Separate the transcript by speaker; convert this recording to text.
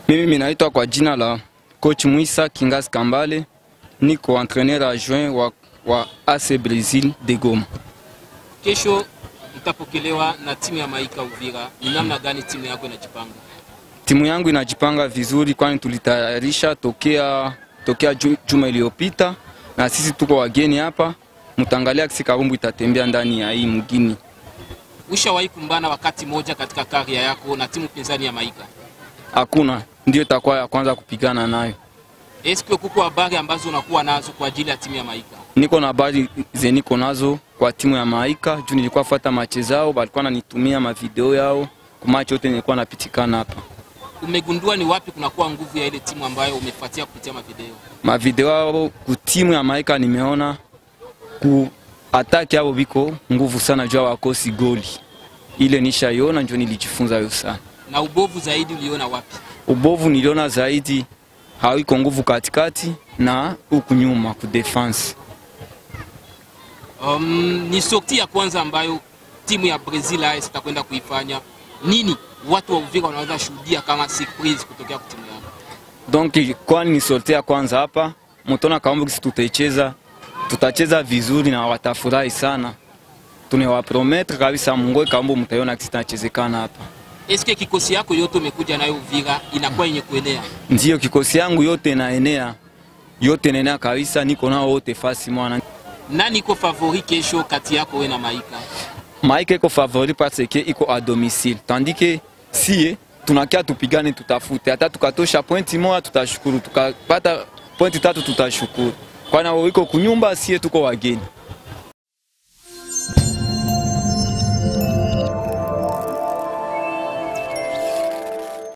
Speaker 1: Mimi minaitwa kwa jina la coach Mwisa Kingas Kambale, niko entraîneur adjoint wa, wa AC Brazil de Goma.
Speaker 2: Kesho mtapokelewa na timu ya Maika Uvira. Ni namna gani timu yako inajipanga?
Speaker 1: Timu yangu inajipanga vizuri, kwani tulitayarisha tokea, tokea ju- juma iliyopita, na sisi tuko wageni hapa. Mtangalia kisi Karumbu itatembea ndani ya hii mgini.
Speaker 2: Ushawahi kumbana wakati moja katika karia yako na timu pinzani ya Maika?
Speaker 1: Hakuna, ndio itakuwa ya kwanza kupigana nayo.
Speaker 2: Eske kuko habari ambazo unakuwa nazo kwa ajili ya timu ya Maika?
Speaker 1: Niko na habari ze niko nazo kwa timu ya Maika juu nilikuwa fuata mache zao, balikuwa nanitumia mavideo yao kumachi yote nilikuwa napitikana hapa.
Speaker 2: Umegundua ni wapi kunakuwa nguvu ya ile timu ambayo umefuatia kupitia mavideo?
Speaker 1: mavideo yao ku timu ya Maika nimeona ku ataki yao biko nguvu sana juu wakosi goli ile nishaiona, njo nilijifunza yo sana.
Speaker 2: Na ubovu zaidi uliona wapi?
Speaker 1: Ubovu niliona zaidi hawiko nguvu katikati na huku nyuma ku defense.
Speaker 2: Um, ni sorti ya kwanza ambayo timu ya Brazil AS itakwenda kuifanya. Nini watu wa Uvira wanaweza shuhudia kama surprise kutokea kwa timu yao?
Speaker 1: Donc kwani ni sorte ya kwanza hapa, mtona kaomba kisi tutaicheza, tutacheza vizuri na watafurahi sana. Tunawaprometre kabisa, Mungu kaomba mtaiona kisi tunachezekana hapa.
Speaker 2: Eske kikosi yako yote umekuja nayo Uvira inakuwa yenye kuenea?
Speaker 1: Ndiyo, kikosi yangu yote inaenea, yote inaenea kabisa, niko nao wote fasi mwana.
Speaker 2: Nani iko favori kesho kati yako we na Maika?
Speaker 1: Maika iko favori parce que iko a domicile, tandis que sie tunakia tupigane, tutafute hata tukatosha pointi moja tutashukuru, tukapata pointi tatu tutashukuru, kwana wao iko kunyumba, sie tuko wageni.